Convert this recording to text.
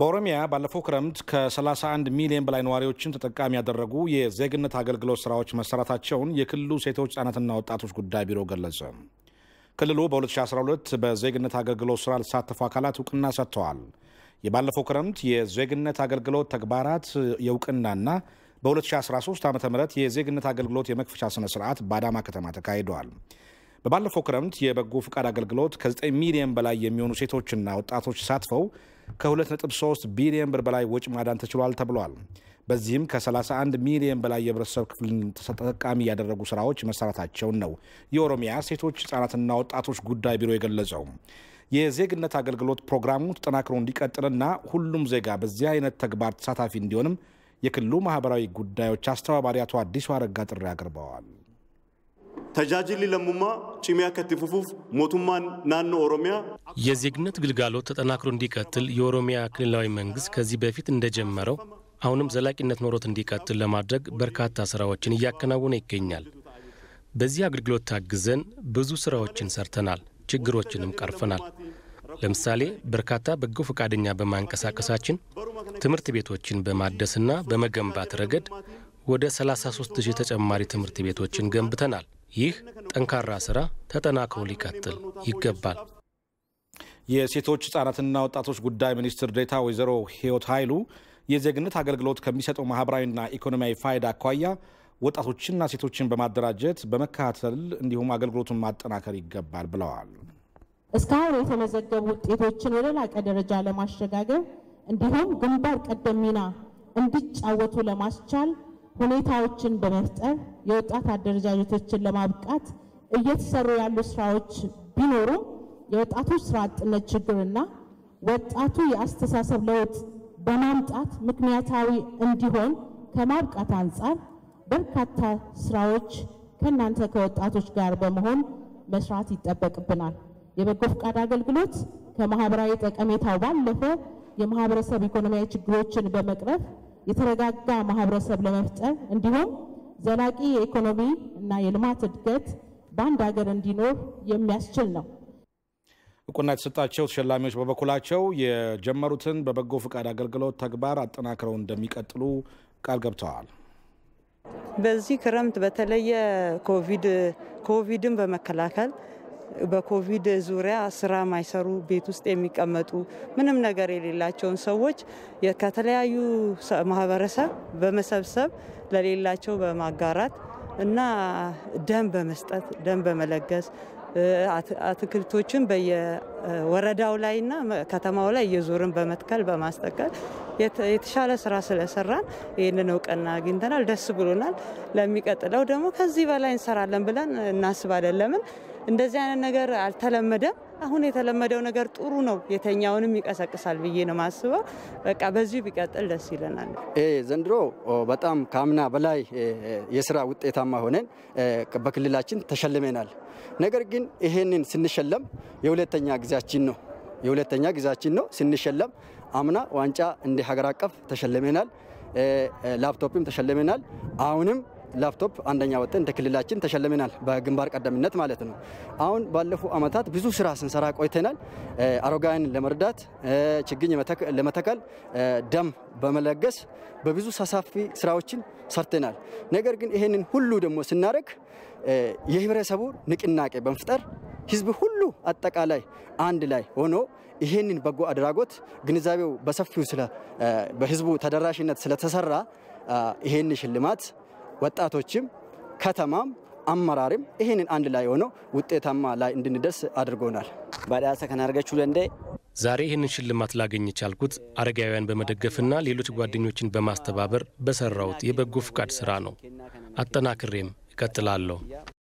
በኦሮሚያ ባለፈው ክረምት ከ31 ሚሊዮን በላይ ነዋሪዎችን ተጠቃሚ ያደረጉ የዜግነት አገልግሎት ስራዎች መሰራታቸውን የክልሉ ሴቶች ህጻናትና ወጣቶች ጉዳይ ቢሮ ገለጸ። ክልሉ በ2012 በዜግነት አገልግሎት ስራ ለተሳተፉ አካላት እውቅና ሰጥተዋል። የባለፈው ክረምት የዜግነት አገልግሎት ተግባራት የእውቅናና በ2013 ዓ ም የዜግነት አገልግሎት የመክፈቻ ስነ ስርዓት በአዳማ ከተማ ተካሂደዋል። በባለፈው ክረምት የበጎ ፍቃድ አገልግሎት ከ9 ሚሊዮን በላይ የሚሆኑ ሴቶችና ወጣቶች ተሳትፈው ከ2.3 ቢሊዮን ብር በላይ ወጪ ማዳን ተችሏል ተብሏል። በዚህም ከ31 ሚሊዮን በላይ የህብረተሰብ ክፍልን ተጠቃሚ ያደረጉ ስራዎች መሰራታቸውን ነው የኦሮሚያ ሴቶች ህጻናትና ወጣቶች ጉዳይ ቢሮ የገለጸው። የዜግነት አገልግሎት ፕሮግራሙ ተጠናክሮ እንዲቀጥልና ሁሉም ዜጋ በዚህ አይነት ተግባር ተሳታፊ እንዲሆንም የክልሉ ማህበራዊ ጉዳዮች አስተባባሪ አቶ አዲሱ አረጋ ጥሪ አቅርበዋል። ተጃጅሊ ለሙማ ጭሚያ ከቲፉፉፍ ሞቱማን ናኖ ኦሮሚያ የዜግነት ግልጋሎት ተጠናክሮ እንዲቀጥል የኦሮሚያ ክልላዊ መንግስት ከዚህ በፊት እንደጀመረው አሁንም ዘላቂነት ኖሮት እንዲቀጥል ለማድረግ በርካታ ስራዎችን እያከናወነ ይገኛል። በዚህ አገልግሎት ታግዘን ብዙ ስራዎችን ሰርተናል፣ ችግሮችንም ቀርፈናል። ለምሳሌ በርካታ በጎ ፈቃደኛ በማንቀሳቀሳችን ትምህርት ቤቶችን በማደስና በመገንባት ረገድ ወደ 33 ሺህ ተጨማሪ ትምህርት ቤቶችን ገንብተናል። ይህ ጠንካራ ስራ ተጠናክሮ ሊቀጥል ይገባል። የሴቶች ህጻናትና ወጣቶች ጉዳይ ሚኒስትር ዴታ ወይዘሮ ህይወት ኃይሉ የዜግነት አገልግሎት ከሚሰጠው ማህበራዊና ኢኮኖሚያዊ ፋይዳ አኳያ ወጣቶችና ሴቶችን በማደራጀት በመከታተል እንዲሁም አገልግሎቱን ማጠናከር ይገባል ብለዋል። እስካሁን የተመዘገቡ ውጤቶችን ወደ ላቀ ደረጃ ለማሸጋገር እንዲሁም ግንባር ቀደም ሚና እንዲጫወቱ ለማስቻል ሁኔታዎችን በመፍጠር የወጣት አደረጃጀቶችን ለማብቃት እየተሰሩ ያሉ ስራዎች ቢኖሩም የወጣቶች ስራ አጥነት ችግርና ወጣቱ የአስተሳሰብ ለውጥ በማምጣት ምክንያታዊ እንዲሆን ከማብቃት አንጻር በርካታ ስራዎች ከእናንተ ከወጣቶች ጋር በመሆን መስራት ይጠበቅብናል። የበጎ ፈቃድ አገልግሎት ከማህበራዊ ጠቀሜታው ባለፈ የማህበረሰብ ኢኮኖሚያዊ ችግሮችን በመቅረፍ የተረጋጋ ማህበረሰብ ለመፍጠር እንዲሁም ዘላቂ የኢኮኖሚ እና የልማት እድገት በአንድ ሀገር እንዲኖር የሚያስችል ነው። እውቅና የተሰጣቸው ተሸላሚዎች በበኩላቸው የጀመሩትን በበጎ ፈቃድ አገልግሎት ተግባር አጠናክረው እንደሚቀጥሉ ቃል ገብተዋል። በዚህ ክረምት በተለየ ኮቪድ ኮቪድን በመከላከል በኮቪድ ዙሪያ ስራ ማይሰሩ ቤት ውስጥ የሚቀመጡ ምንም ነገር የሌላቸውን ሰዎች ከተለያዩ ማህበረሰብ በመሰብሰብ ለሌላቸው በማጋራት እና ደም በመስጠት ደም በመለገስ አትክልቶችን በየወረዳው ላይና ከተማው ላይ እየዞርን በመትከል በማስጠቀል የተሻለ ስራ ስለሰራን ይህንን እውቅና አግኝተናል። ደስ ብሎናል። ለሚቀጥለው ደግሞ ከዚህ በላይ እንሰራለን ብለን እናስባለን። ለምን እንደዚህ አይነት ነገር አልተለመደም። አሁን የተለመደው ነገር ጥሩ ነው፣ የተኛውንም ይቀሰቅሳል ብዬ ነው ማስበው። በቃ በዚሁ ቢቀጥል ደስ ይለናል። ዘንድሮ በጣም ከአምና በላይ የስራ ውጤታማ ሆነን በክልላችን ተሸልመናል። ነገር ግን ይሄንን ስንሸለም የሁለተኛ ጊዜያችን ነው የሁለተኛ ጊዜያችን ነው ስንሸለም። አምና ዋንጫ እንደ ሀገር አቀፍ ተሸልመናል፣ ላፕቶፕም ተሸልመናል። አሁንም ላፕቶፕ አንደኛ ወጥተን እንደ ክልላችን ተሸልመናል፣ በግንባር ቀደምነት ማለት ነው። አሁን ባለፉ ዓመታት ብዙ ስራ ስንሰራ ቆይተናል። አረጋውያንን ለመርዳት ችግኝ ለመተከል ደም በመለገስ በብዙ ሰፋፊ ስራዎችን ሰርተናል። ነገር ግን ይህንን ሁሉ ደግሞ ስናደርግ የህብረተሰቡ ንቅናቄ በመፍጠር ህዝብ ሁሉ አጠቃላይ አንድ ላይ ሆኖ ይህንን በጎ አድራጎት ግንዛቤው በሰፊው በህዝቡ ተደራሽነት ስለተሰራ ይህን ሽልማት ወጣቶችም ከተማም አመራርም ይህንን አንድ ላይ ሆነው ውጤታማ ላይ እንድንደርስ አድርጎናል። badhaasa kana argachuu danda'e ዛሬ ይህንን ሽልማት ላገኝ የቻልኩት አረጋውያን በመደገፍና ሌሎች ጓደኞችን በማስተባበር በሰራሁት የበጎ ፍቃድ ስራ ነው። አጠናክሬም እቀጥላለሁ።